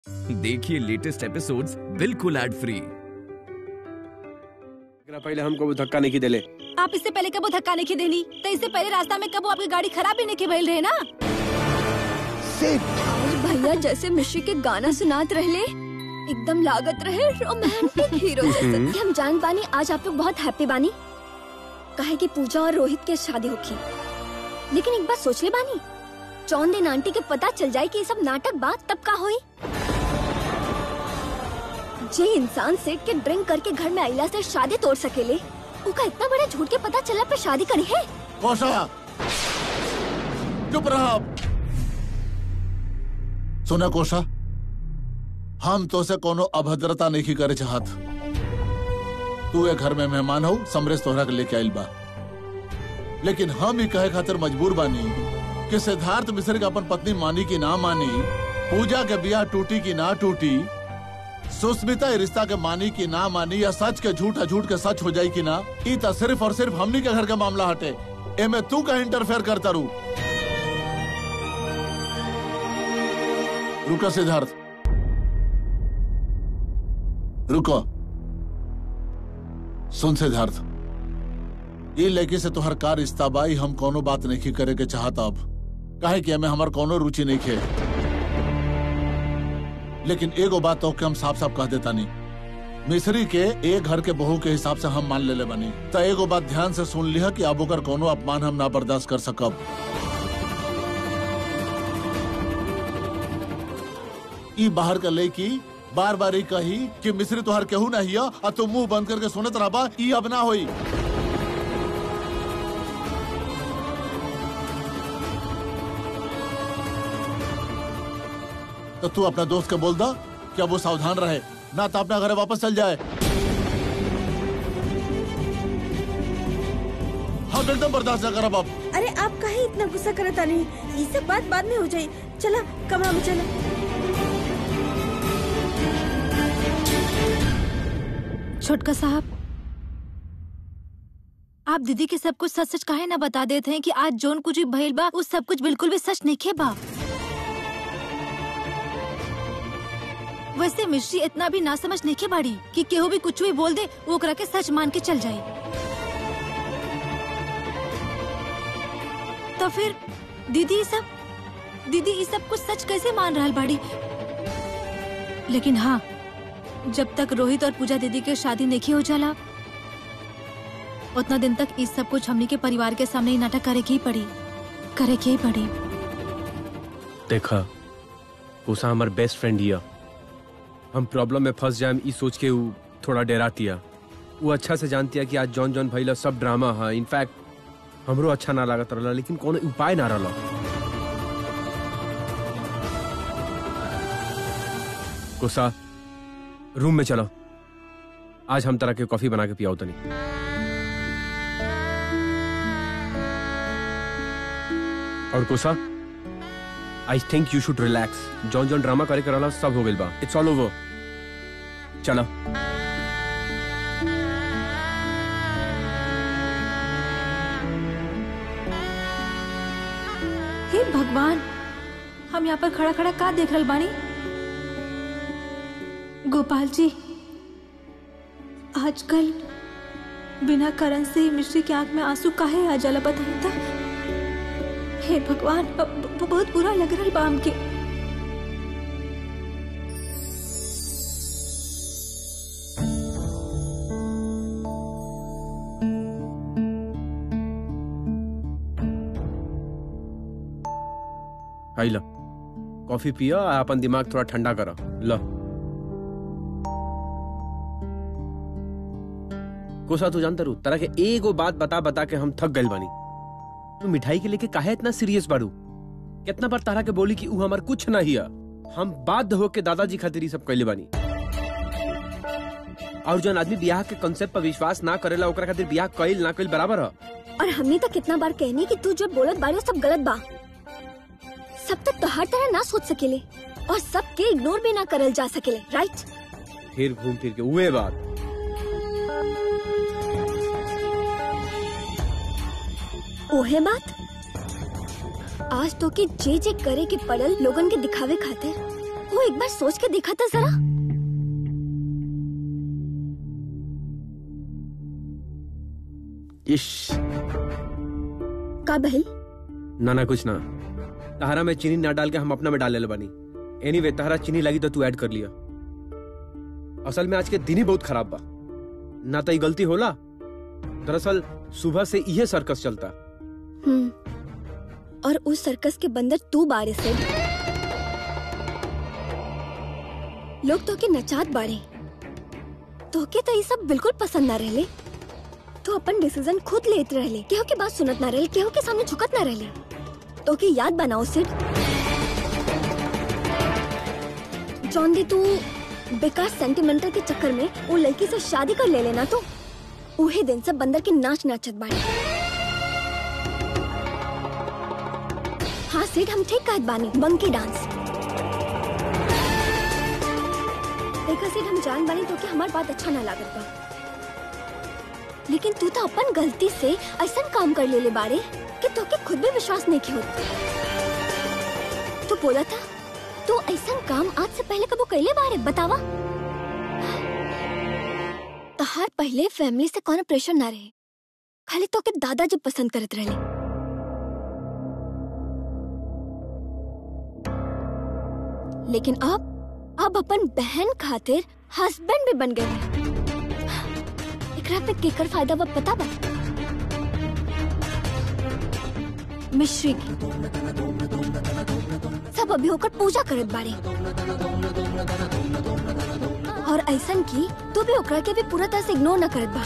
देखिए latest episodes बिल्कुल ad free एकरा पहले हमको वो धक्का नहीं देले आप इससे पहले कबो धक्का नहीं देली तो इससे पहले रास्ता में कबो आपकी गाड़ी खराब ही नहीं भइल रहे ना और भैया जैसे मिश्री के गाना सुनात रहले एकदम लागत रहे रोमांटिक हीरो जैसे कि हम जान पानी आज आप लोग बहुत हैप्पी बानी कहे कि पूजा और रोहित के शादी होगी लेकिन एक बात सोच ले बानी चौन दिन आंटी के पता चल जाए कि ये सब नाटक बात तब का होई जे इंसान सेठ के ड्रिंक करके घर में आइला से शादी तोड़ सकेले उका इतना बड़ा झूठ के पता चला पे शादी करी है कोशा चुप रहा सुना कोशा हम तो से कोनो अभद्रता नहीं करे चाहत तू ए घर में मेहमान हो समरेश तोहरा के लेके आइल बा लेकिन हम ही कहे खातिर मजबूर बानी कि सिद्धार्थ मिश्र के अपन पत्नी मानी की ना मानी पूजा के बियाह टूटी की ना टूटी सुस्मिता ये रिश्ता के मानी की ना मानी या सच के झूठ झूठ के सच हो जाई की ना ई त सिर्फ और सिर्फ हमनी के घर का मामला हटे एमे तू का इंटरफेयर करता रू रुको सिद्धार्थ रुको सुन सिद्धार्थ ये लड़की से तोहर कार रिश्ता बाई हम कोनो बात नहीं करे के चाहता अब काहे कि हमें हमार कोनो रुचि नहीं खे लेकिन एगो बात तो के हम साफ साफ कह देता नहीं मिस्री के एक घर के बहू के हिसाब से हम मान लेले बनी तो एगो बात ध्यान से सुन लिया कि अब ओकर कोनो अपमान हम ना बर्दाश्त कर सकब ई बाहर का लड़की बार बार ही कही कि मिस्री तोहर केहू ना हिया और तू मुंह बंद करके सुनत रहबा ई अब ना होई तो तू अपना दोस्त के बोल दा क्या वो सावधान रहे ना तो अपना घर वापस चल जाए हम एकदम बर्दाश्त न करब अब अरे आप काहे इतना गुस्सा करत तानी ये सब बात बाद में हो जाई चला कमरा में चला छोटका साहब आप दीदी के सब कुछ सच सच काहे ना बता देते हैं कि आज जोन कुछ भी भइल बा उस सब कुछ बिल्कुल भी सच नहीं खे बा वैसे मिश्री इतना भी ना समझ नहीं खे बाड़ी कि केहू भी कुछ भी बोल दे वो ओकरा के सच मान के चल जाए तो फिर दीदी ये सब दीदी ये सब कुछ सच कैसे मान रहा बाड़ी लेकिन हाँ जब तक रोहित और पूजा दीदी के शादी नहीं हो जाला उतना दिन तक इस सब कुछ हमनी के परिवार के सामने ही नाटक करे की ही पड़ी करे की ही पड़ी देखा उषा हमार बेस्ट फ्रेंड हिया हम प्रॉब्लम में फंस जाए ई सोच के ऊ थोड़ा डरातिया वो अच्छा से जानतिया कि आज जॉन जॉन भइला सब ड्रामा है इनफैक्ट हमरो अच्छा ना लागत रहला लेकिन कोनो उपाय ना रहला गुस्सा रूम में चलो आज हम तरह के कॉफी बना के पियाओ तनी और गुस्सा I think you should relax John John drama करे करला सब हो गइल बा इट्स ऑल ओवर चलो हे भगवान हम यहाँ पर खड़ा खड़ा का देख रहल बानी गोपाल जी आजकल बिना कारण से ही मिश्री की आंख में आंसू काहे आ जाला बताई था हे भगवान ब- ब- बहुत बुरा लग रहा बा हमके आई ला कॉफी पिया आ अपन दिमाग थोड़ा ठंडा करा ला कोसा तू जानता रू तरह के एगो बात बता बता के हम थक गइल बानी तू मिठाई के लेके काहे इतना सीरियस बाड़ू कितना बार तारा के बोली कि ऊ हमार कुछ ना हिया हम बाध्य होके दादाजी खातिर ई सब कैले बानी और जौन आदमी ब्याह के कंसेप्ट पर विश्वास ना करेला ओकरा खातिर ब्याह कइल ना कइल बराबर है और हमने तो कितना बार कहनी कि तू जो बोलत बाड़ी वो सब गलत बा सब तक तो हर तरह ना सोच सकेले और सबके इग्नोर भी ना करल जा सकेले राइट फिर घूम फिर के उहे बात ओहे बात आज तो के जे जे करे के पड़ल लोगन के दिखावे खातिर वो एक बार सोच के देखा था जरा इश का बहल ना ना कुछ ना तहरा में चीनी ना डाल के हम अपना में डाल ले बानी एनीवे anyway, तहरा चीनी लगी तो तू ऐड कर लिया असल में आज के दिन ही बहुत खराब बा ना तो ये गलती होला दरअसल सुबह से इहे सर्कस चलता हम्म और उस सर्कस के बंदर तू बारे से लोग तो के नचात बाड़े तो के तो ये सब बिल्कुल पसंद ना रहले तो अपन डिसीजन खुद लेते रहले केहू के बात सुनत ना रहले केहू के सामने झुकत ना रहले तो के याद बनाओ सिड जॉन दी तू बेकार सेंटिमेंटल के चक्कर में वो लड़की से शादी कर ले लेना तो उहे दिन से बंदर के नाच नाचत बाड़े हाँ सेठ हम ठीक कहत बानी बंकी डांस देखा सेठ हम जान बानी तो कि हमार बात अच्छा ना लागत बा लेकिन तू तो अपन गलती से ऐसा काम कर लेले बारे कि तो के खुद भी विश्वास नहीं की होत तू बोला था तू ऐसा काम आज से पहले कबो कैले बारे बतावा तहार पहले फैमिली से कोनो प्रेशर ना रहे खाली तो के दादाजी पसंद करत रहले लेकिन अब अब अपन बहन खातिर हस्बैंड भी बन गए एकरा पे केकर फायदा बा पता बा मिश्री की सब अभी होकर पूजा करत बाड़े और ऐसन की तू भी ओकरा के भी पूरा तरह से इग्नोर ना करत बा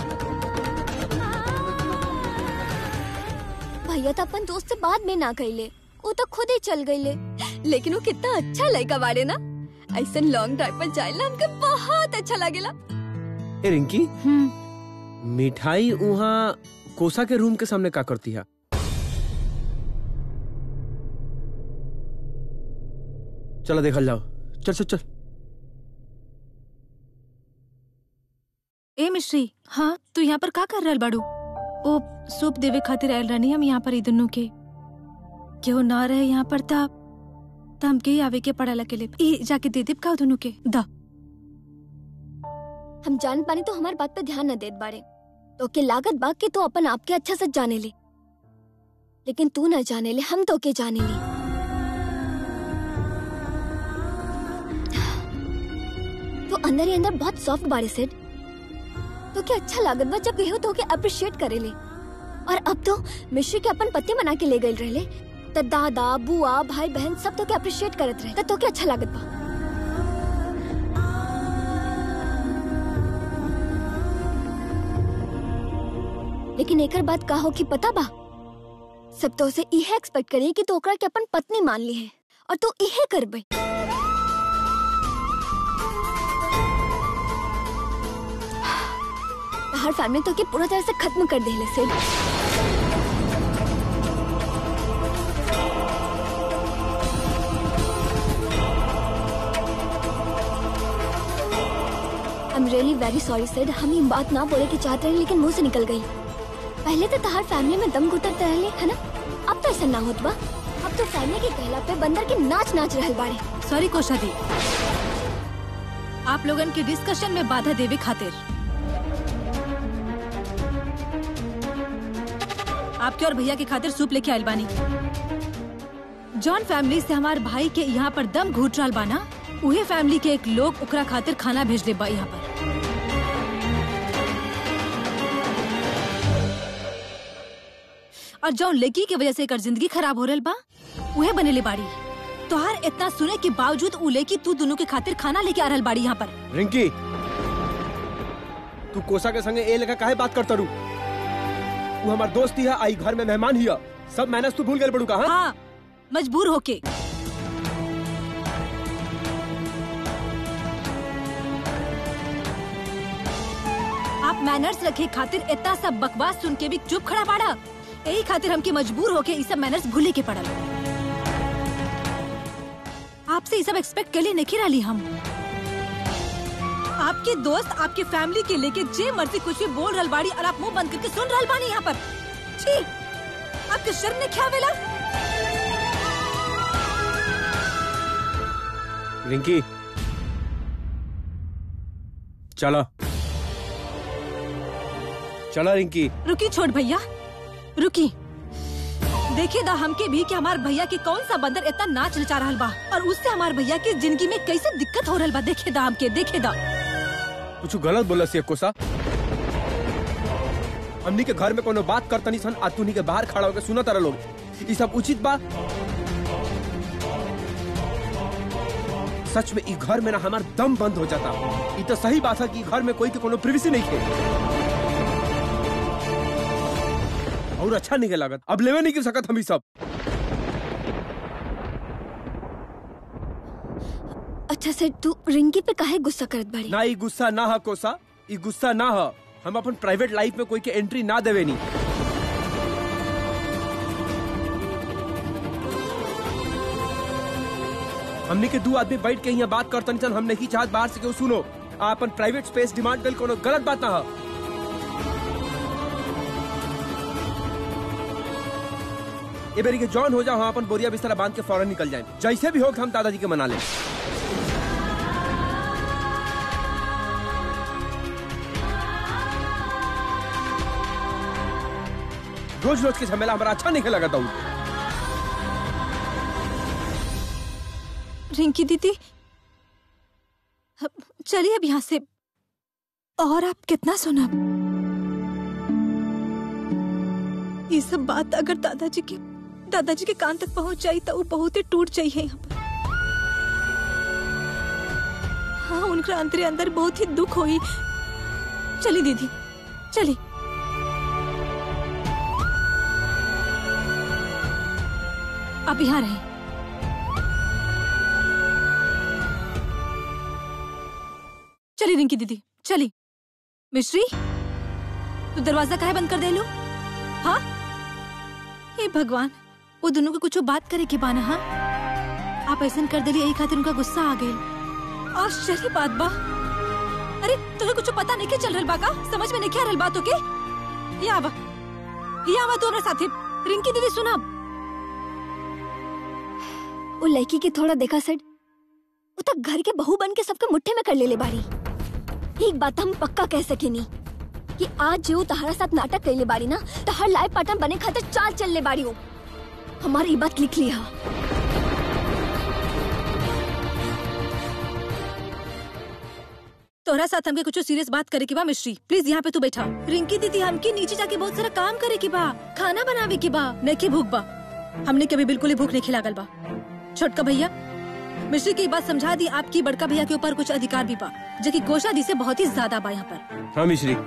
भैया तो अपन दोस्त से बाद में ना कैले वो तो खुद ही चल गईले लेकिन वो कितना अच्छा लड़का बाड़े ना ऐसा लॉन्ग ड्राइव पर जाए ना हमके बहुत अच्छा लगेला ए रिंकी हम्म मिठाई वहाँ कोसा के रूम के सामने का करती है चलो देखल जाओ चल चल चल ए मिश्री हाँ तू यहाँ पर का कर रहल बाड़ू ओ सूप देवे खातिर आयल रहनी हम यहाँ पर ई दुन्नु के केहू ना रहे यहाँ पर ता ता हमके ही आवे के पड़ाला के लिए ई जाके दे देब का दुन्नु के दा हम जान पानी तो हमारी बात पे ध्यान न देत बारे तो के लागत बा कि तू अपन आप के अच्छा से जाने ले लेकिन तू न जाने ले हम तो के जाने ले तो अंदर ही अंदर बहुत सॉफ्ट बारे सेट तो के अच्छा लागत बा जब केहू तो के अप्रिशिएट करे ले और अब तो मिश्री के अपन पति मना के ले गए रहले त दादा बुआ भाई बहन सब तो के अप्रिशिएट करत रहे त तो के अच्छा लागत बा लेकिन एकर बात का हो कि पता बा सब तो उसे इहे एक्सपेक्ट करी कि तो ओकरा के अपन पत्नी मान ली है और तू इहे करबे हर फैमिली तो के पूरा तरह से खत्म कर देले से I am really very sorry sir हम ये बात ना बोले की चाहते रहे लेकिन मुंह से निकल गई पहले तो तहार फैमिली में दम घुटत रहले है ना अब तो ऐसा ना होत बा अब तो फैमिली के कहला पे बंदर के नाच नाच रहल बाड़े सॉरी कोशा दी आप लोगन के डिस्कशन में बाधा देवे खातिर आपके और भैया के खातिर सूप लेके आयल बानी जॉन फैमिली से हमार भाई के यहाँ पर दम घूट रहल बाना उहे फैमिली के एक लोग ओकरा खातिर खाना भेज दे बा यहाँ पर और जौन लड़की के वजह से एकर जिंदगी खराब हो रहल बा उहे बनेले बाड़ी तोहार इतना सुने के बावजूद उ लड़की तू दोनों के खातिर खाना लेके आ रहल बाड़ी यहाँ पर रिंकी तू कोसा के संगे ए लेखा काहे बात करता रू तू हमार दोस्त ही है आई घर में मेहमान ही है सब मैनेज तू भूल गए बड़ू का हाँ? हाँ मजबूर होके आप मैनर्स रखे खातिर इतना सब बकवास सुन के भी चुप खड़ा पाड़ा यही खातिर हमके मजबूर होके ये सब मैनर्स भूले के पड़ल आपसे ये सब एक्सपेक्ट के लिए नहीं रही हम आपके दोस्त आपके फैमिली के लेके जे मर्जी कुछ भी बोल रहल बाड़ी और आप मुंह बंद करके सुन रहल बानी यहाँ पर छी आपके शर्म ने क्या वेला रिंकी चलो चलो रिंकी रुकी छोड़ भैया रुकी देखिए दा हमके भी कि हमार भैया के कौन सा बंदर इतना नाच नचा रहल बा और उससे हमार भैया की जिंदगी में कैसे दिक्कत हो रहल बा देखे दा हमके देखे दा कुछ गलत बोला सी कोसा हमनी के घर में कोनो बात करता नहीं सन आ तूनी के बाहर खड़ा होकर सुना तारा लोग ई सब उचित बा सच में ई घर में ना हमार दम बंद हो जाता ई तो सही बात है कि ई घर में कोई के कोनो प्रिवेसी नहीं है और अच्छा नहीं के लागत अब लेवे नहीं कर सकत हम ई सब अच्छा सेठ तू रिंकी पे काहे गुस्सा करत बाड़ी ना ई गुस्सा ना है कोसा ई गुस्सा ना है हम अपन प्राइवेट लाइफ में कोई के एंट्री ना देवे नहीं हमने के दो आदमी बैठ के यहाँ बात करतन सन हम नहीं चाहत बाहर से केहू सुनो आ अपन प्राइवेट स्पेस डिमांड कर कोनो गलत बात ना है ये बेरी के जॉन हो जाओ हम अपन बोरिया बिस्तरा बांध के फौरन निकल जाए जैसे भी हो हम दादाजी के मना लें रोज रोज के झमेला हमारा अच्छा नहीं लगा था रिंकी दीदी अब चलिए अब यहाँ से और आप कितना सुना ये सब बात अगर दादाजी के दादाजी के कान तक पहुंच जाई तो वो बहुत ही टूट जाइए यहाँ पर हाँ उनका अंतरे अंदर बहुत ही दुख हुई चली दीदी चली आप यहाँ रहे चली रिंकी दीदी चली मिश्री तू दरवाजा काहे बंद कर दे लो हाँ हे भगवान वो दोनों को कुछ बात करे के बाना हाँ आप ऐसा कर दिली यही खातिर उनका गुस्सा आ गई आश्चर्य बात बा अरे तुम्हें कुछ पता नहीं के चल रहल बा का समझ में नहीं क्या रहल बात ओके ये आवा ये आवा तू हमारे साथे रिंकी दीदी सुना वो लड़की के थोड़ा देखा सेठ वो तो घर के बहू बन के सबके मुट्ठे में कर ले ले बारी एक बात हम पक्का कह सके नहीं कि आज जो तहरा साथ नाटक कर ले बारी ना तो हर लाइफ पार्टनर बने खातिर चाल चल ले बारी हो हमारी ये बात लिख लिया तोहरा साथ हमके कुछ सीरियस बात करे के बा मिश्री प्लीज यहाँ पे तू बैठा रिंकी दीदी हमके नीचे जाके बहुत सारा काम करे के बा खाना बनावे के बा नहीं भूख बा हमने कभी बिल्कुल ही भूख नहीं खिलागल बा छोटका भैया मिश्री की बात समझा दी आपकी बड़का भैया के ऊपर कुछ अधिकार भी बा जो कि कोशा दी से बहुत ही ज्यादा बा यहाँ पर हाँ मिश्री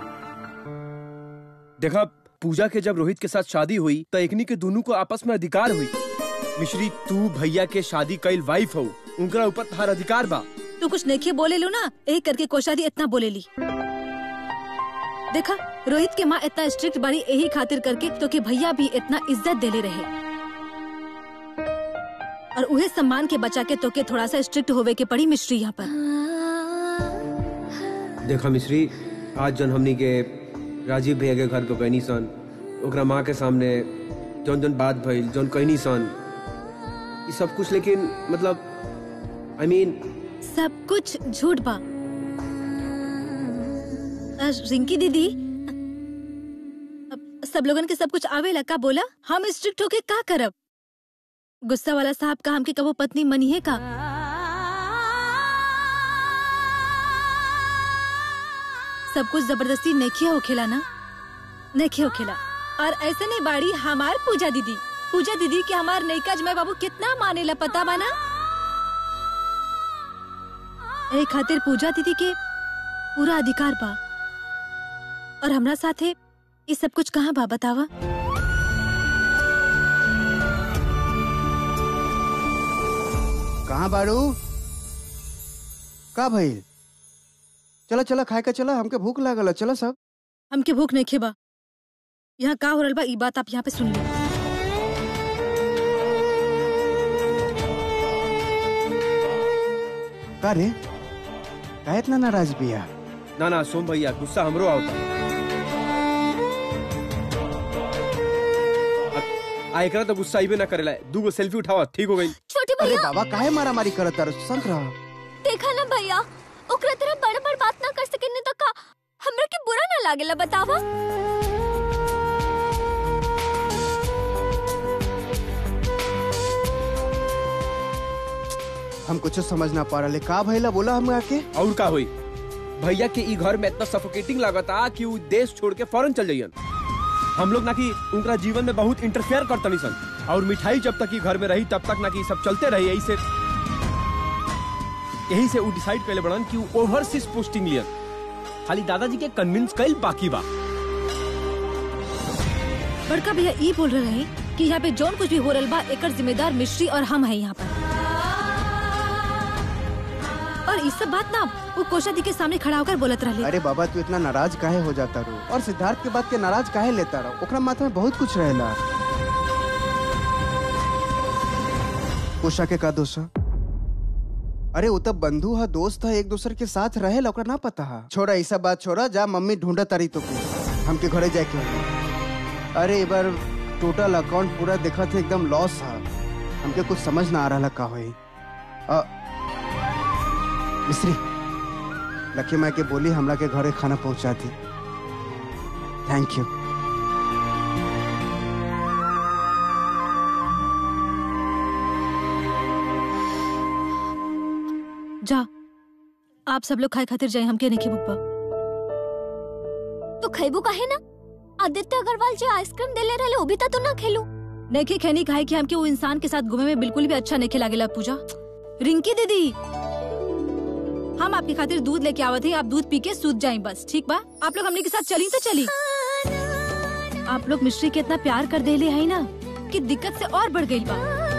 देखा पूजा के जब रोहित के साथ शादी हुई तो एकनी के दोनों को आपस में अधिकार हुई मिश्री तू भैया के शादी कईल वाइफ हो उनका ऊपर तुम्हारा अधिकार बा तू कुछ नहीं बोले लो ना एक करके कोशादी इतना बोले ली देखा रोहित के माँ इतना स्ट्रिक्ट बड़ी यही खातिर करके तो कि भैया भी इतना इज्जत देले रहे और उहे सम्मान के बचा के तो के थोड़ा सा स्ट्रिक्ट होवे के पड़ी मिश्री यहाँ पर देखा मिश्री आज जन हमनी के राजीव भैया के घर पे गईनी सन ओकरा माँ के सामने जौन जौन बात भइल जौन कहनी सन ये सब कुछ लेकिन मतलब आई I मीन mean, सब कुछ झूठ बा अ, रिंकी दीदी अब सब लोगन के सब कुछ आवेला का बोला हम स्ट्रिक्ट होके का करब गुस्सा वाला साहब का हमके कबो पत्नी मनी है का सब कुछ जबरदस्ती नेखे होखेला ना नेखे होखेला और ऐसे नहीं बाड़ी हमार पूजा दीदी पूजा दीदी के हमार नैका जमाई बाबू कितना मानेला पता बा ना ए खातिर पूजा दीदी के पूरा अधिकार बा और हमरा साथे ये सब कुछ कहाँ बा बतावा कहाँ बारू का भइल चला चला खाए का चला हमके भूख लागल चला सब हमके भूख नहीं खेबा यहाँ का हो रहल बा ई बात आप यहाँ पे सुन ली का रे का इतना नाराज बिया ना ना सोम भैया गुस्सा हमरो आवता आ- आ एकरा तो गुस्सा आइबे ना करेला दूगो सेल्फी उठावा ठीक हो गई छोटे अरे भैया बाबा काहे मारा मारी करत तार संत रह देखा ना भैया ओकरा तरह बड़ बड़ बात ना कर सके तो का हमरा के बुरा ना लागेला बतावा हम कुछ समझ ना पा रहे का भैला बोला हम आके और का हुई भैया के ई घर में इतना सफोकेटिंग लगता कि वो देश छोड़ के फौरन चल जाइयन हम लोग ना कि उनका जीवन में बहुत इंटरफेयर करतनी सन और मिठाई जब तक ई घर में रही तब तक ना कि सब चलते रही यही से यही से वो डिसाइड कैले बड़न कि वो ओवरसीज पोस्टिंग लियन खाली दादाजी के कन्विंस कैल बाकी बा बड़का भैया ई बोल रहे हैं कि यहाँ पे जौन कुछ भी हो रहा बा एकर जिम्मेदार मिश्री और हम है यहाँ पर और इस सब बात ना वो कोशा दी के सामने खड़ा होकर बोलत रहे अरे बाबा तू इतना नाराज काहे हो जाता रो और सिद्धार्थ के बात के नाराज काहे लेता रहो ओकरा माथा में बहुत कुछ रहेला उषा के का दोष ह? अरे वो तब बंधु है दोस्त है एक दूसरे के साथ रहे ओकरा ना पता है छोड़ा ई सब बात छोड़ा जा मम्मी ढूंढा तारी तो हमके घरे जाके होई। अरे एक बार टोटल अकाउंट पूरा देखा थे एकदम लॉस है हमके कुछ समझ ना आ रहा का होई अ, मिश्री लकी माँ के बोली हमरा के घरे खाना पहुंचा दी थैंक यू जा आप सब लोग खाए खातिर जाए हमके नहीं बुब्बा तो खैबू काहे ना आदित्य अग्रवाल जो आइसक्रीम देले रहले वो भी तो तू ना खेलू नहीं खैनी खाए कि हमके वो इंसान के साथ घूमे में बिल्कुल भी अच्छा नहीं लागेला पूजा रिंकी दीदी हम आपकी खातिर दूध लेके आवत हैं आप दूध पी के सूत जाए बस ठीक बा आप लोग हमने के साथ चली तो चली आप लोग मिश्री के इतना प्यार कर देले है ना कि दिक्कत से और बढ़ गई बा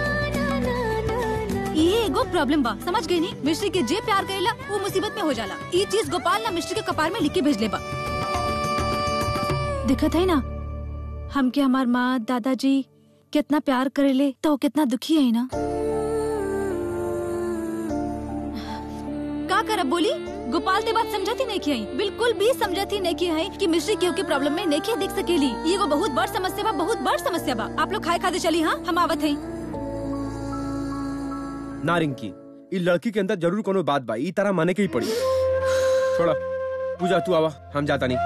ये एगो प्रॉब्लम बा समझ गई नी मिश्री के जे प्यार करेला वो मुसीबत में हो जाला ये चीज गोपाल ना मिश्री के कपार में लिख के भेज ले बा दिक्कत है ना हमके हमार माँ दादाजी कितना प्यार करेले तो वो कितना दुखी है ना का करब बोली गोपाल ते बात समझती नहीं की है बिल्कुल भी समझती नहीं की है कि मिश्री केहू के प्रॉब्लम में नहीं देख सकेली ये एगो बहुत बड़ समस्या बा बहुत बड़ समस्या बा आप लोग खाए खाते चली हाँ हम आवत हैं ना रिंकी ई लड़की के अंदर जरूर कोनो बात बा ई तरह माने के ही पड़ी छोड़ा पूजा तू आवा हम जाता नहीं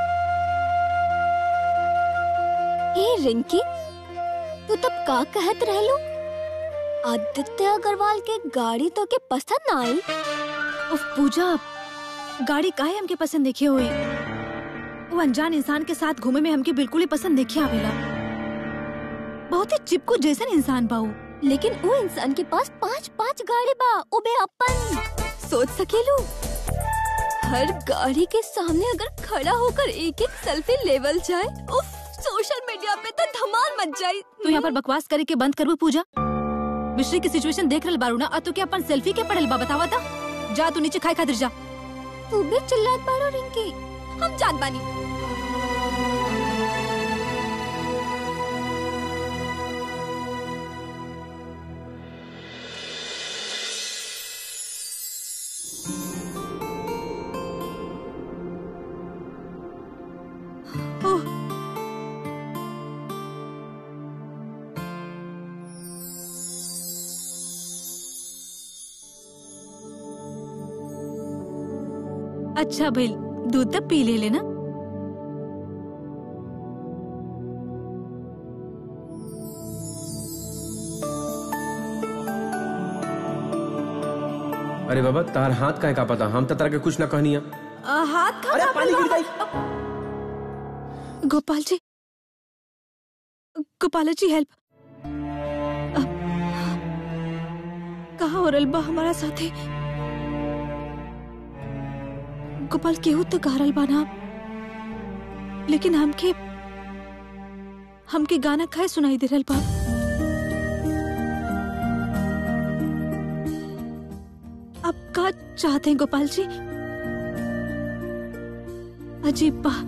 ए रिंकी तू तब का कहत रहलू आदित्य अग्रवाल के गाड़ी तो के पसंद ना आई उफ पूजा गाड़ी काहे हमके पसंद देखिए हुई वो अनजान इंसान के साथ घूमे में हमके बिल्कुल ही पसंद देखिए आवेला बहुत ही चिपकू जैसन इंसान बाऊ लेकिन वो इंसान के पास पांच पांच गाड़ी बा उबे अपन सोच सकेलू हर गाड़ी के सामने अगर खड़ा होकर एक एक सेल्फी लेवल जाए उफ सोशल मीडिया पे तो धमाल मच जाए तू यहाँ पर बकवास करे के बंद करबू पूजा मिश्री की सिचुएशन देख रहल बारू ना और तू क्या अपन सेल्फी के पढ़ल बा बतावा था जा तू नीचे खाए खातिर जा तू भी चिल्लात बारो रिंकी हम जात बानी ओह अच्छा भाई दूध तब पी ले लेना अरे बाबा तार हाथ काहे का पता हम तो तरह के कुछ ना कहनी है आ, हाथ खा अरे पानी गिर गई गोपाल जी गोपाल जी हेल्प कहा हो बा हमारा साथे गोपाल केहू तो गारल बाना लेकिन हमके हमके गाना खाए सुनाई दे रहल बा अब का चाहते हैं गोपाल जी अजीब बा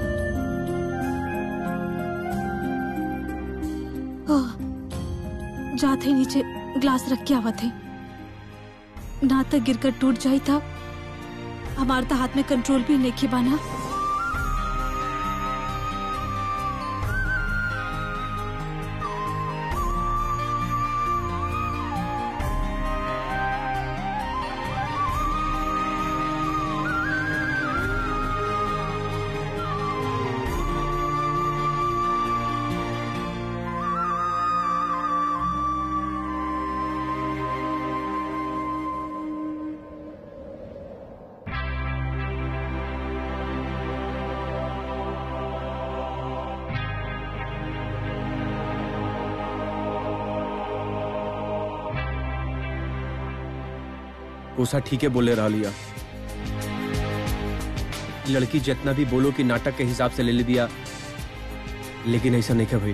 ओह, जाते ही नीचे ग्लास रख के आवत है ना तक गिरकर टूट जाई था हमारे तो हाथ में कंट्रोल भी नहीं बाना उषा ठीक है बोले रहा लिया लड़की जितना भी बोलो कि नाटक के हिसाब से ले ले दिया लेकिन ऐसा नहीं है भाई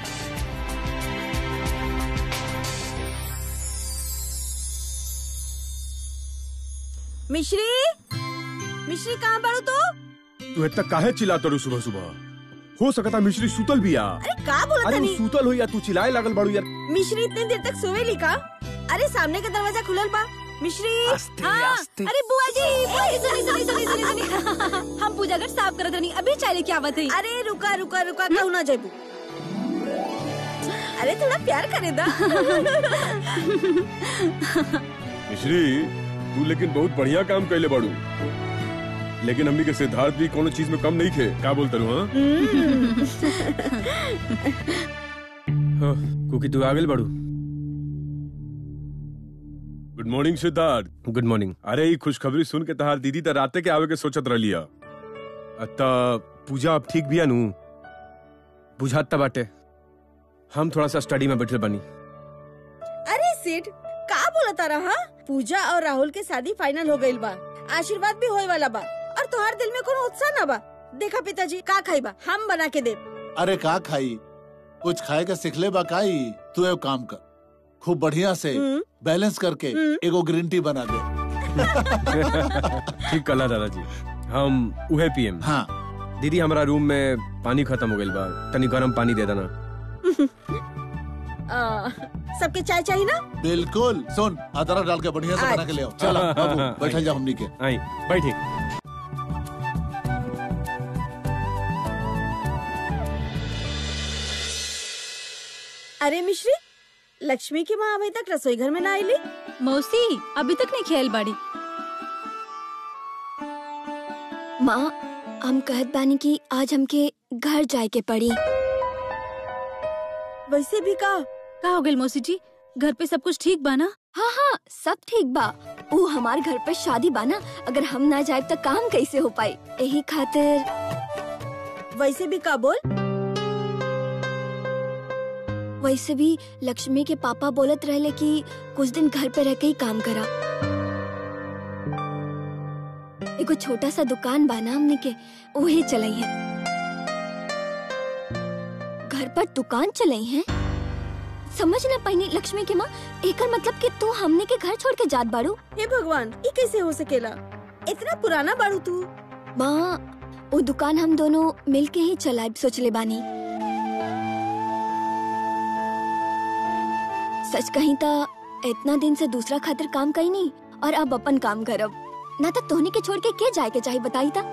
मिश्री मिश्री कहाँ बाड़ू तू तू इतना काहे चिल्लाता रू सुबह सुबह हो सकता मिश्री सुतल भी आ अरे का बोला अरे तनी वो सुतल हो या तू चिल्लाए लागल बाड़ू यार मिश्री इतनी देर तक सोवेली का अरे सामने का दरवाजा खुलल बा मिश्री हाँ, अरे बुआ जी बुआ जी सुनी सुनी सुनी सुनी सुनी हम पूजा घर साफ करत रहनी अभी चाय लेके आवत है अरे रुका रुका रुका कहू ना जेबू अरे थोड़ा प्यार करे दा मिश्री तू लेकिन बहुत बढ़िया काम कैले बाड़ू लेकिन हमनी के सिद्धार्थ भी कोनो चीज में कम नहीं थे क्या बोलते रू हाँ कुकी तू आ गेल बाड़ू good morning Siddharth good morning अरे ई खुशखबरी सुन के तहार दीदी त राते के आवे के सोचत रहलिया अत्ता पूजा अब ठीक बिया नु बुझात त बाटे हम थोड़ा सा स्टडी में बैठल बनी अरे सेठ का बोला तारा हाँ पूजा और राहुल के शादी फाइनल हो गईल बा आशीर्वाद भी होए वाला बा और तोहार दिल में कोनो उत्साह ना बा देखा पिताजी का खाई बा हम बना के दे अरे का खाई कुछ खाए के सिखले बा काई तू एक काम कर खूब बढ़िया से बैलेंस करके एगो ग्रीन टी बना दे ठीक कला दादाजी हम उहे पियम हाँ दीदी हमारा रूम में पानी खत्म हो गइल बा तनी गरम पानी दे देना आ, सबके चाय चाहिए ना बिल्कुल सुन अदरक डाल के बढ़िया से बना के ले आओ चलो बाबू बैठल जा हमनी के आई बैठे अरे मिश्री लक्ष्मी की माँ अभी तक रसोई घर में ना आईली मौसी अभी तक नहीं खेल बाड़ी माँ हम कहत बानी कि आज हमके घर जाए के पड़ी वैसे भी का का हो गइल मौसी जी घर पे सब कुछ ठीक बा ना हाँ हाँ सब ठीक बा वो हमार घर पे शादी बा ना अगर हम ना जाए तो काम कैसे हो पाई यही खातिर वैसे भी का बोल वैसे भी लक्ष्मी के पापा बोलत रहले कि कुछ दिन घर पे रह के ही काम करा एगो छोटा सा दुकान बा ना हमने के वही चलाई है घर पर दुकान चलाई है समझ ना पाई लक्ष्मी के माँ एकर मतलब कि तू हमने के घर छोड़ के जात बाड़ू हे भगवान ये कैसे हो सकेला इतना पुराना बाड़ू तू माँ वो दुकान हम दोनों मिल के ही चलाए सोचले बानी सच कहीं ता इतना दिन से दूसरा खातिर काम कही नहीं और अब अपन काम करब ना तो तोहनी के छोड़ के के जाए के चाहे बताई ता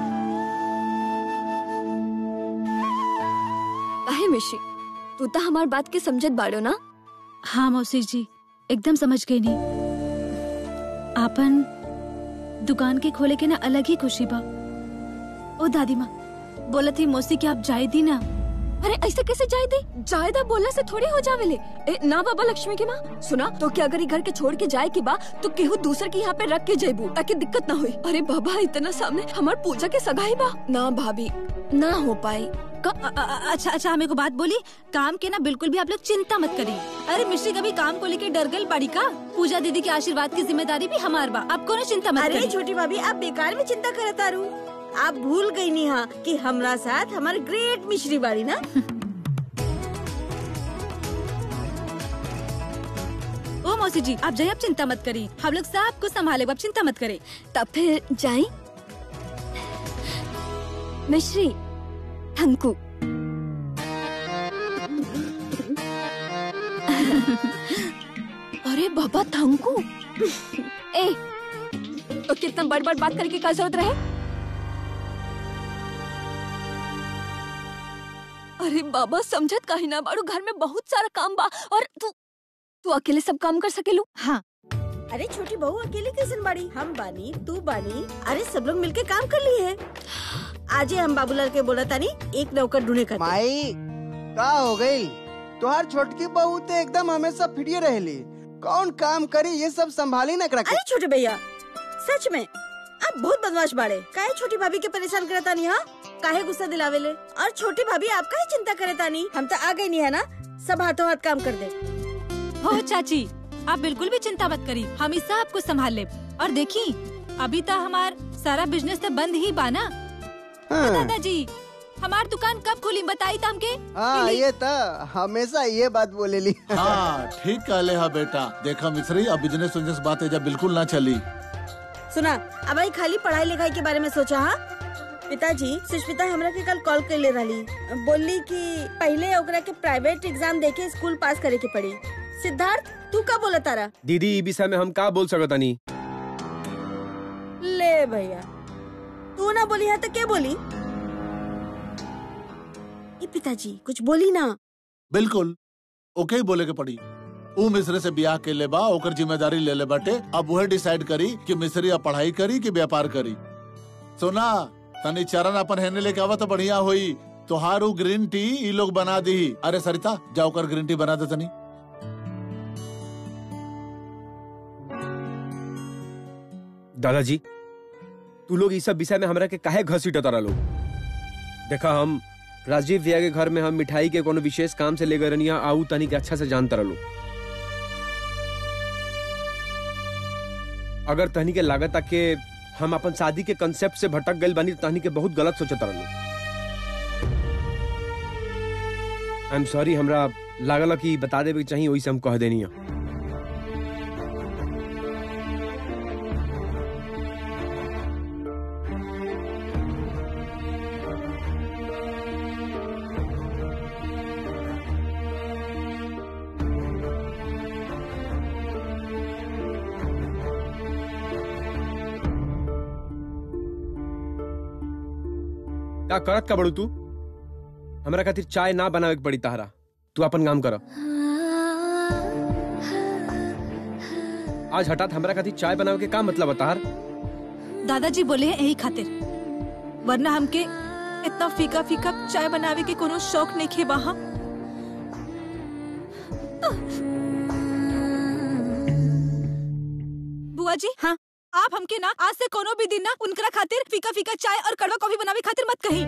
काहे मिशी तू तो हमार बात के समझत बाड़ो ना हाँ मौसी जी एकदम समझ गई नहीं आपन दुकान के खोले के ना अलग ही खुशी बा ओ दादी माँ बोला थी मौसी कि आप जाए दी ना अरे ऐसे कैसे जाए दे जायदा बोलने से थोड़ी हो जावेले ए ना बाबा लक्ष्मी की माँ सुना तो क्या अगर ये घर के छोड़ के जाए की बा तो केहू दूसर के यहाँ पे रख के जेबू ताकि दिक्कत ना हुई अरे बाबा इतना सामने हमार पूजा के सगाई बा ना भाभी ना हो पाई क- अ- अ- अच्छा अच्छा हमें को बात बोली काम के ना बिल्कुल भी आप लोग चिंता मत करिए अरे मिश्री कभी काम को लेके डर गई पड़ी का पूजा दीदी के आशीर्वाद की जिम्मेदारी भी हमार बा आपको ना चिंता मत अरे करिए छोटी भाभी आप बेकार में चिंता करत तारू आप भूल गई नी हाँ कि हमरा साथ हमारे ग्रेट मिश्री बाड़ी ना ओ मौसी जी आप जाइए आप चिंता मत करिए हम लोग सब कुछ संभाले आप चिंता मत करें तब फिर जाए मिश्री थंकू अरे बाबा थंकू ए तो कितना बड़ बड़ बात करके का जरूरत रहे अरे बाबा समझत काहे ना बाड़ू घर में बहुत सारा काम बा और तू तू अकेले सब काम कर सकेलू हाँ अरे छोटी बहू अकेली कैसे बाड़ी हम बानी तू बानी अरे सब लोग मिलके काम कर लिए है आज ही हम बाबूलाल के बोला तानी एक नौकर ढूंढे कर माई का हो गई तुहार छोटकी बहू तो एकदम हमेशा फिरिए रहली कौन काम करी ये सब संभाली न रखे अरे छोटे भैया सच में आप बहुत बदमाश बाड़े काहे छोटी भाभी के परेशान करे तानी हाँ काहे गुस्सा दिलावेले और छोटी भाभी आप काहे चिंता करे तानी हम तो आ गई नहीं है ना सब हाथों हाथ काम कर दे हो चाची आप बिल्कुल भी चिंता मत करी हम इस सब कुछ संभाल ले और देखी अभी तो हमार सारा बिजनेस तो बंद ही बा ना हाँ, दादाजी हमार दुकान कब खुली बताई था हमके हाँ ये था हमेशा ये बात बोले ली हाँ ठीक कहले हा बेटा देखा मिश्री अब बिजनेस उजनेस बात एजा बिल्कुल ना चली सुना अब आई खाली पढ़ाई लिखाई के बारे में सोचा हा पिताजी सुष्मिता हमरा के कल कॉल कर ले रही बोली कि पहले ओकरा के प्राइवेट एग्जाम देके स्कूल पास करे के पड़ी सिद्धार्थ तू का बोला तारा दीदी ई विषय में हम का बोल सकतानी ले भैया तू ना बोली है तो के बोली ये पिताजी कुछ बोली ना बिल्कुल ओके ही बोले के पड़ी ऊ मिस्री से ब्याह के ले बा ओकर जिम्मेदारी ले ले बाटे अब वह डिसाइड करी कि मिस्री अब पढ़ाई करी कि व्यापार करी सुना तनी चरण अपन हेने लेके आवा तो बढ़िया होई तोहारू ग्रीन टी ई लोग बना दी अरे सरिता जाओ कर ग्रीन टी बना दे तनी दादाजी तू लोग इस सब विषय में हमरा के काहे घसीट तारा लोग देखा हम राजीव भैया के घर में हम मिठाई के कोनो विशेष काम से ले गए रनिया आऊ तनी के अच्छा से जान तारा लोग अगर तहनी के लागत के हम अपन शादी के कंसेप्ट से भटक गए बानी तो तहनी के बहुत गलत सोचत तारा लोग आई एम सॉरी हमरा लागल कि बता देवे के चाहिए वही से हम कह देनी है का करत का बड़ू तू हमरा खातिर चाय ना बनावे के पड़ी तहरा तू अपन काम कर आज हठात हमरा खातिर चाय बनावे के का मतलब है तहार दादाजी बोले हैं यही खातिर वरना हमके इतना फीका फीका चाय बनावे के कोनो शौक नहीं खे वहाँ बुआ जी हाँ? आप हमके ना आज से कोनो भी दिन ना उनकरा खातिर फीका फीका चाय और कड़वा कॉफी बनावे खातिर मत कही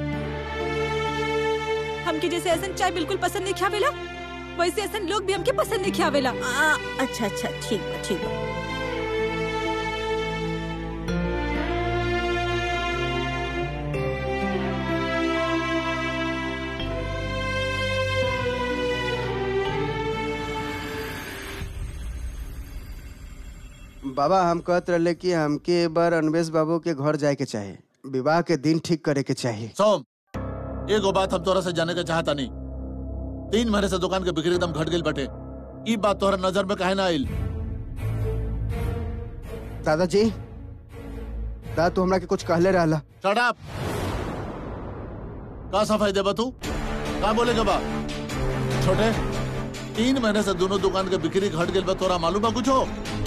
हमके जैसे ऐसा चाय बिल्कुल पसंद नहीं खावेला वैसे ऐसा लोग भी हमके पसंद नहीं खावेला आ, अच्छा अच्छा ठीक बा ठीक बा बाबा हम कहत रहे कि हमके एक बार अनवेश बाबू के घर जाए के चाहे विवाह के दिन ठीक करे के चाहिए सोम एगो बात हम तोरा से जाने के चाहता नहीं तीन महीने से दुकान के बिक्री एकदम घट गई बटे ई बात तोहरा नजर में काहे ना आइल दादाजी दादा तू हमरा के कुछ कहले रहला शट अप का सफाई देबा तू का बोलेगा बा छोटे तीन महीने से दोनों दुकान के बिक्री घट गई बा तोरा मालूम बा कुछ हो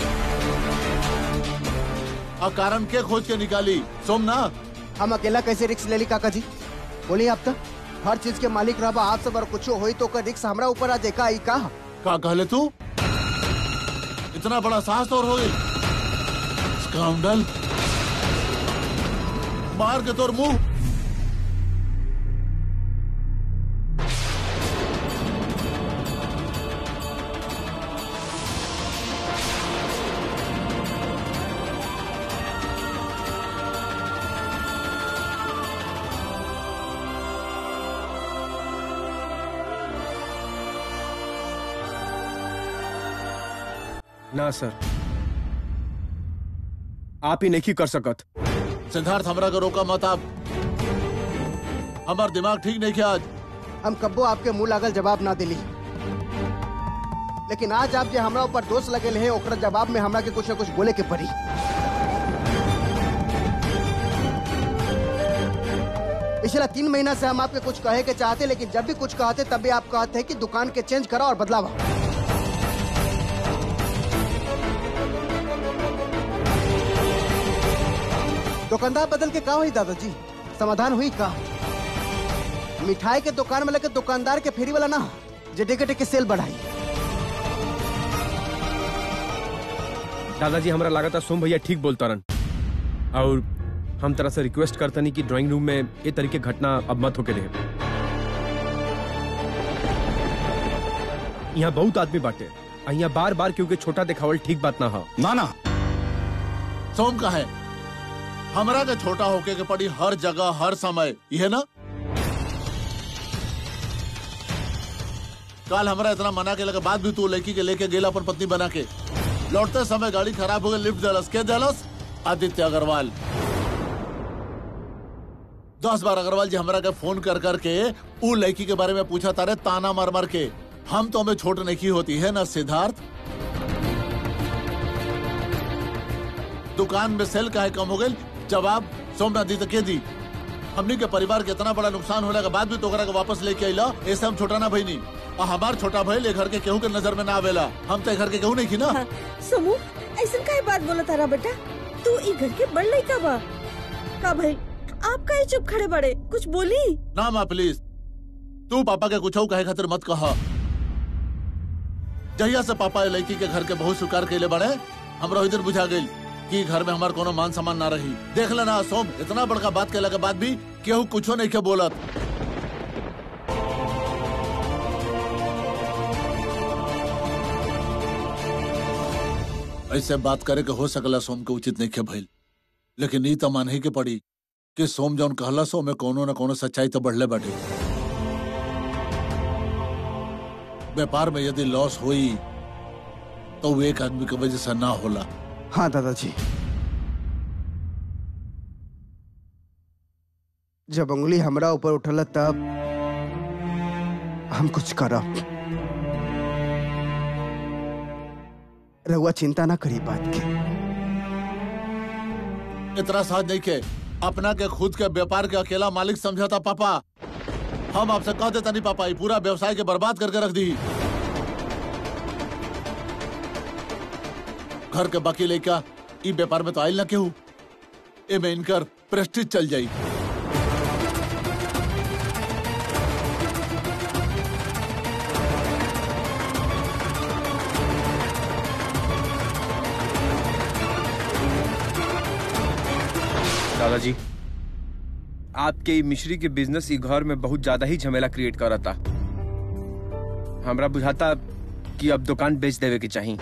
आ कारण के खोज के निकाली सोम ना हम अकेला कैसे रिक्स ले ली काका जी बोलिए आप तो हर चीज के मालिक रहा आप सब और कुछ होई तो ओकर रिक्स हमरा ऊपर आ देखा ई का का कहले तू इतना बड़ा साहस तोर हो गई स्काउंडल मार के तोर मुंह ना सर आप ही नहीं कर सकत सिद्धार्थ हमरा के रोका मत आप हमार दिमाग ठीक नहीं किया आज हम कब्बो आपके मुंह लागल जवाब ना दिली लेकिन आज आप जे हमरा ऊपर दोष लगेल है ओकरा जवाब में हमरा के कुछ न कुछ बोले के पड़ी पिछला तीन महीना से हम आपके कुछ कहे के चाहते लेकिन जब भी कुछ कहते तब भी आप कहते हैं कि दुकान के चेंज करा और बदलावा दुकानदार बदल के का हुई दादाजी समाधान हुई का मिठाई के दुकान में लगे दुकानदार के फेरी वाला ना जे टेके टेके सेल बढ़ाई दादाजी हमरा लागत है सोम भैया ठीक बोलता रन और हम तरह से रिक्वेस्ट करतनी कि ड्राइंग रूम में ये तरीके घटना अब मत होके रहे यहाँ बहुत आदमी बाटे यहाँ बार बार क्योंकि छोटा दिखावल ठीक बात ना हो ना ना सोम का है हमरा के छोटा होके के पड़ी हर जगह हर समय यह ना कल हमरा इतना मना के लगे बाद भी तू लड़की के लेके गेला अपन पत्नी बना के लौटते समय गाड़ी खराब हो गई लिफ्ट दलस के दलस आदित्य अग्रवाल दस बार अग्रवाल जी हमरा के फोन कर कर के ऊ लड़की के बारे में पूछा तारे ताना मार मार के हम तो हमें छोट नहीं होती है ना सिद्धार्थ दुकान में सेल काहे कम हो गई जवाब सोमनाथ दी तो के दी हमनी के परिवार के इतना बड़ा नुकसान होने के बाद भी तोकरा के वापस लेके आइला ऐसे हम छोटा ना भाई नहीं और हमार छोटा भाई ले घर के केहू के नजर में ना आवेला हम तो घर के केहू नहीं की ना समू ऐसा काहे बात बोला तारा बेटा तू ई घर के बड़ लड़का बा का भाई आप काहे चुप खड़े बड़े कुछ बोली ना माँ प्लीज तू पापा के कुछ कहे खातिर मत कहा जहिया से पापा ए लड़की के घर के बहुत स्वीकार कैले बड़े हमरा इधर बुझा गई कि घर में हमार कोनो मान सम्मान ना रही देख लेना सोम इतना बड़का बात कहला के बाद भी केहू कुछो नहीं के बोलत ऐसे बात करे के हो सकला सोम के उचित नहीं के भइल लेकिन ई तो मानही के पड़ी कि सोम जौन कहला सो में कोनो न कोनो सच्चाई तो बढ़ले बाटे व्यापार में यदि लॉस हुई तो वो एक आदमी की वजह से ना होला हाँ दादाजी जब उंगली हमरा ऊपर उठल तब हम कुछ करब रहुआ चिंता ना करी बात की इतना साथ नहीं के अपना के खुद के व्यापार के अकेला मालिक समझा था पापा हम आपसे कह देता नहीं पापा ये पूरा व्यवसाय के बर्बाद करके रख दी घर के बाकी लेका ई व्यापार में तो आयल ना केहू ए में इनकर प्रेस्टीज चल जाई दादाजी आपके ई मिश्री के बिजनेस ई घर में बहुत ज्यादा ही झमेला क्रिएट करता हमरा बुझाता कि अब दुकान बेच देवे के चाहिए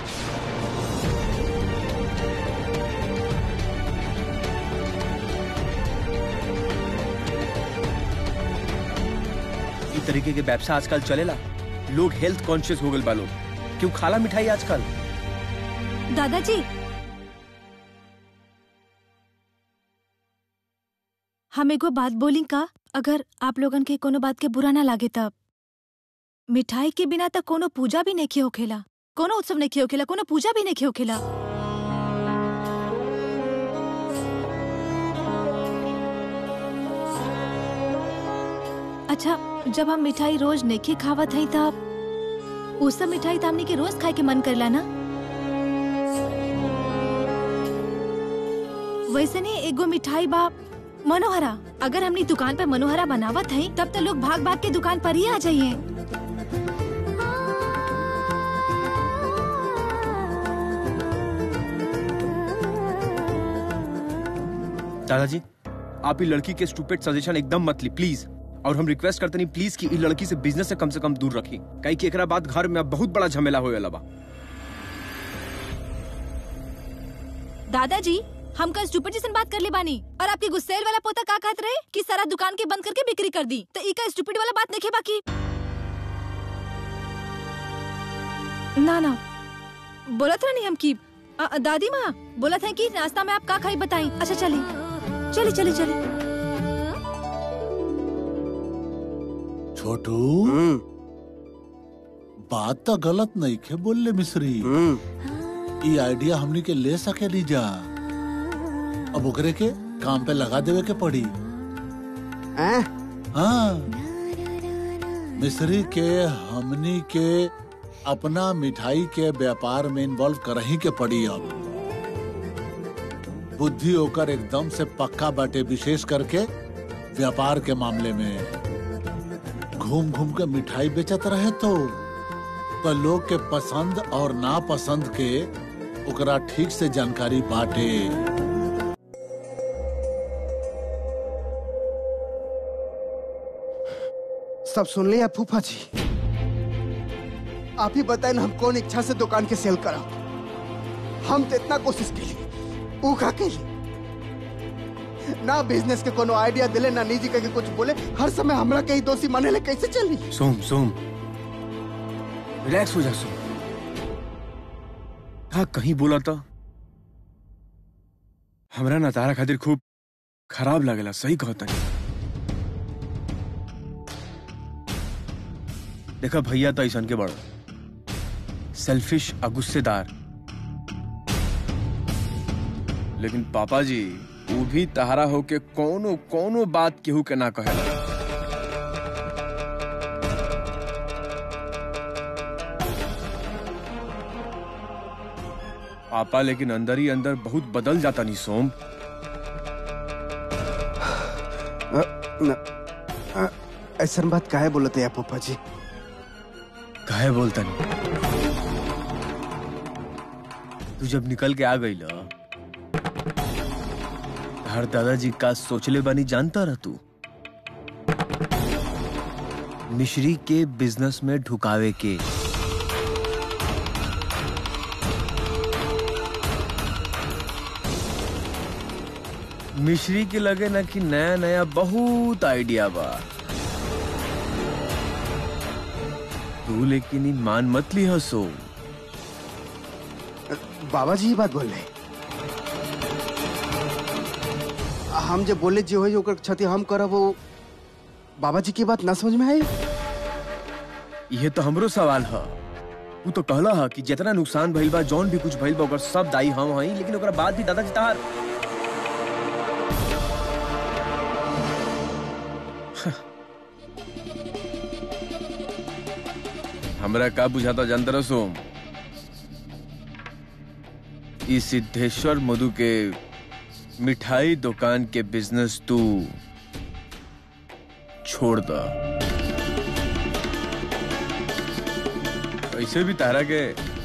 ई तरीके के व्यवसाय आजकल चलेला लोग हेल्थ कॉन्शियस हो गए बा लोग क्यों खाला मिठाई आजकल दादाजी हम एगो बात बोली का अगर आप लोगन के कोनो बात के बुरा ना लागे तब मिठाई के बिना तक कोनो पूजा भी नहीं होखेला कोनो उत्सव नहीं होखेला कोनो पूजा भी नहीं होखेला अच्छा जब हम मिठाई रोज नहीं खावत हई तब उ सब मिठाई तो हमनी के रोज खाए के मन करला ना वैसे नहीं एगो मिठाई बा मनोहरा अगर हमनी दुकान पे मनोहरा बनावत हई तब तो लोग भाग भाग के दुकान पर ही आ जाइए दादाजी आप ये लड़की के स्टूपिड सजेशन एकदम मत ली प्लीज और हम रिक्वेस्ट करते नहीं प्लीज कि ई लड़की से बिजनेस से कम से कम दूर रखी कहीं कि एकरा बाद घर में अब बहुत बड़ा झमेला होए लबा दादाजी हम कल स्टूपिड जैसन बात कर ले बानी और आपके गुस्सेल वाला पोता का कहत रहे कि सारा दुकान के बंद करके बिक्री कर दी तो इका स्टूपिड वाला बात नहीं बाकी ना ना बोलत रहनी हम की अ, अ, दादी माँ बोलत है कि नाश्ता में आप का खाई बताई अच्छा चली चली चली चली छोटू हम्म बात तो गलत नहीं के बोल मिश्री हम्म ई आइडिया हमनी के ले सके ली जा अब ओकरे के काम पे लगा देवे के पड़ी ऐं? हाँ मिश्री के हमनी के अपना मिठाई के व्यापार में इन्वॉल्व करही के पड़ी अब बुद्धि होकर एकदम से पक्का बाटे विशेष करके व्यापार के मामले में घूम घूम के मिठाई बेचत रहे तो तो लोग के पसंद और नापसंद के ओकरा ठीक से जानकारी बाटे सब सुन लिया फूफा जी आप ही बताए ना हम कौन इच्छा से दुकान के सेल करा हम तो इतना कोशिश के लिए ऊ का के लिए ना बिजनेस के कोनो आइडिया दिले ना निजी के कुछ बोले हर समय हमरा के ही दोषी माने ले कैसे चली सोम सोम रिलैक्स हो जा सोम हाँ कहीं बोला था हमरा ना तारा खातिर खूब खराब लागेला सही कहता देखा भैया तो ऐसा के बड़ सेल्फिश और गुस्सेदार लेकिन पापा जी वो भी तहारा होके कोनो कोनो बात केहू के ना कहेला पापा लेकिन अंदर ही अंदर बहुत बदल जाता नहीं सोम ऐसा बात काहे बोलते हैं पप्पा जी काहे बोलता नहीं तू जब निकल के आ गई ला हर दादाजी का सोचले बानी जानता रह तू मिश्री के बिजनेस में ढुकावे के मिश्री के लगे ना कि नया नया बहुत आइडिया बा तू लेकिन ई मान मत ली हसो बाबा जी ही बात बोल रहे हम जब बोले जो है ओकर क्षति हम करब वो बाबा जी की बात ना समझ में आई ये तो हमरो सवाल है तू तो कहला है कि जितना नुकसान भइल बा जौन भी कुछ भइल बा ओकर सब दाई हम हई लेकिन ओकरा बाद भी दादाजी तहार हमरा का बुझाता जानते रहो सोम ई सिद्धेश्वर मधु के मिठाई दुकान के बिजनेस तू छोड़ दा ऐसे भी तारा के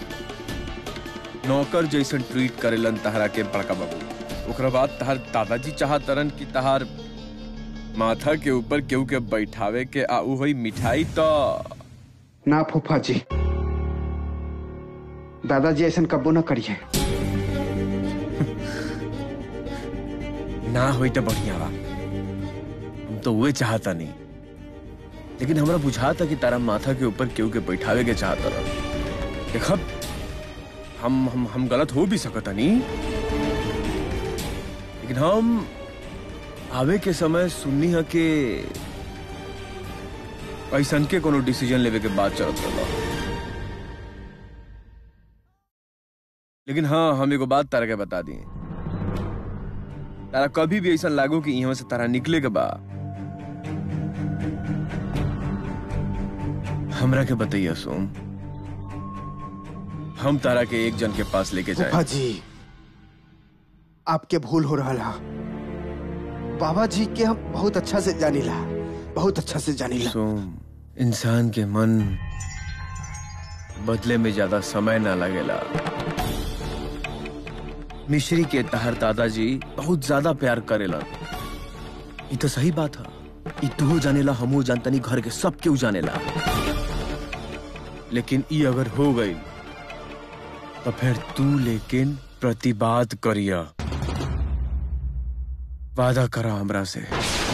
नौकर जैसन ट्रीट करेलन तहरा के बड़का बाबू ओकरा बाद तहार दादाजी चाहतरन कि तहार माथा के ऊपर केहू के बैठावे के आ उ होई मिठाई तो ना फूफा जी दादाजी ऐसा कब्बो ना करिए ना होई तो बढ़िया बा हम तो उहे चाहता नहीं लेकिन हमरा बुझाता कि तारा माथा के ऊपर केहू के बैठावे के चाहता रह देखब हम हम हम गलत हो भी सकता नहीं लेकिन हम आवे के समय सुननी है कि ऐसन के कोनो डिसीजन लेवे के बाद चलत रहा लेकिन हाँ हम एगो बात तारा के बता दी तारा कभी भी ऐसा लागो कि यहाँ से तारा निकले के बा हमरा के बताइए सोम हम तारा के एक जन के पास लेके फूफा जाए जी आपके भूल हो रहा है बाबा जी के हम बहुत अच्छा से जानीला बहुत अच्छा से जानीला सोम इंसान के मन बदले में ज्यादा समय ना लगेला मिश्री के तहर दादाजी बहुत ज्यादा प्यार करेला ये तो सही बात है ई तू जानेला हमू जानतनी घर के सब केहू जानेला लेकिन ई अगर हो गई तो फिर तू लेकिन प्रतिबाद करिया वादा करा हमरा से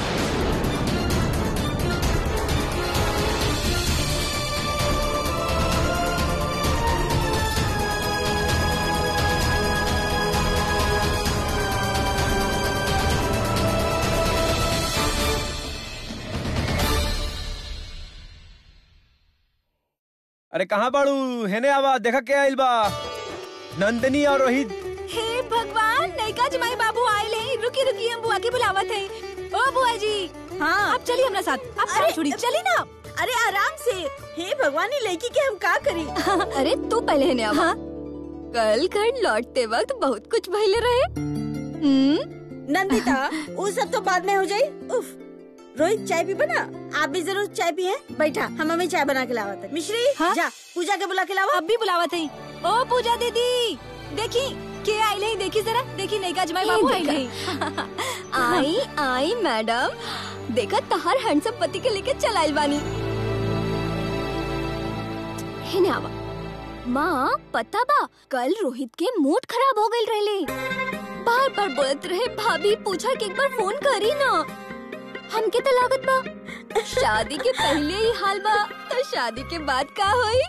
अरे कहाँ बाड़ू हेने आवा देखा के आइल बा नंदनी और रोहित हे भगवान नैका जमाई बाबू आए ले रुकी रुकी हम बुआ की बुलावत है ओ बुआ जी हाँ आप चलिए हमारे साथ आप अरे, साथ छोड़ी चली ना अरे आराम से हे भगवान ये लड़की के हम का करी अरे तू पहले ने आवा कल घर लौटते वक्त बहुत कुछ भइले रहे हम्म नंदिता वो सब तो बाद में हो जाई उफ रोहित चाय पी बना आप भी जरूर चाय पिए बैठा हम हमें चाय बना के लावत है मिश्री हाँ? जा पूजा के बुला के लावा अब भी बुलावत है ओ पूजा दीदी देखी के आइले ही देखी जरा देखी नैका जमाई ए, बाबू देखा। आइले ही आई आई मैडम देखा तहार हैंडसम पति के लेके चलाइल बानी हेने आवा माँ पता बा कल रोहित के मूड खराब हो गई रहले बार बार बोलत रहे भाभी पूछा कि एक बार फोन करी ना हमके तो लागत बा शादी के पहले ही हाल बा तो शादी के बाद का होई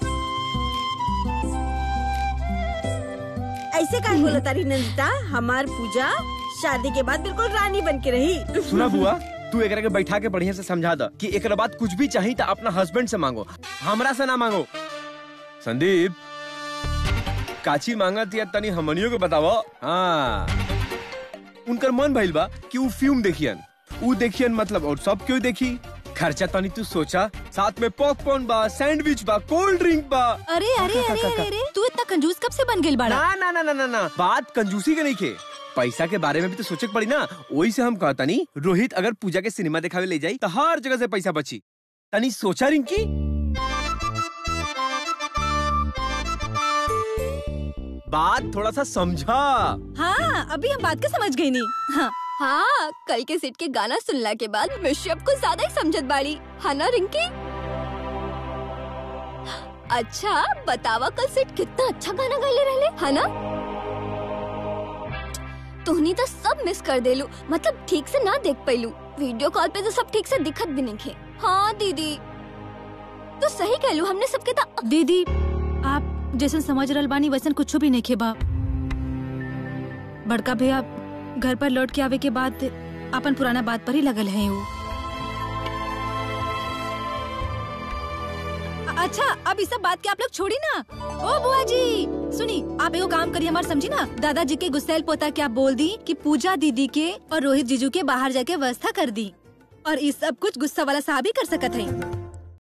ऐसे का बोला तारी नंदिता हमार पूजा शादी के बाद बिल्कुल रानी बन के रही सुना बुआ तू एकरा के बैठा के बढ़िया से समझा द कि एकरा बाद कुछ भी चाहिए तो अपना हस्बैंड से मांगो हमरा से ना मांगो संदीप काची मांगत या तनी हमनियो के बतावो हाँ उनकर मन भइल बा कि उ फिल्म देखियन उ देखियन मतलब और सब क्यों देखी खर्चा तनी तू सोचा साथ में पॉपकॉर्न बा सैंडविच बा कोल्ड ड्रिंक बा अरे अरे अरे अरे अरे तू इतना कंजूस कब से बन गई बाड़ा ना ना ना ना ना ना बात कंजूसी के नहीं के पैसा के बारे में भी तो सोचे के पड़ी ना वही से हम कहता नहीं रोहित अगर पूजा के सिनेमा दिखावे ले जाई तो हर जगह से पैसा बची तनी सोचा रिंकी बात थोड़ा सा समझा हाँ अभी हम बात के समझ गई नहीं हाँ हाँ कल के सेट के गाना सुनला के बाद मिश्री अब कुछ ज्यादा ही समझत बाड़ी है ना रिंकी अच्छा बतावा कल सेट कितना अच्छा गाना गाइले रहले है ना तुहनी तो सब मिस कर देलू मतलब ठीक से ना देख पैलू वीडियो कॉल पे तो सब ठीक से दिखत भी नहीं थे हाँ दीदी तो सही कहलू हमने सबके तो दीदी आप जैसन समझ रहल बानी वैसन कुछ भी नहीं खेबा बड़का भैया घर पर लौट के आवे के बाद अपन पुराना बात पर ही लगल है वो अच्छा अब इस सब बात के आप लोग छोड़ी ना ओ बुआ जी सुनी आप एगो काम करिए हमार समझी ना दादाजी के गुस्सैल पोता के आप बोल दी कि पूजा दीदी के और रोहित जीजू के बाहर जाके व्यवस्था कर दी और इस सब कुछ गुस्सा वाला साहब ही कर सकत है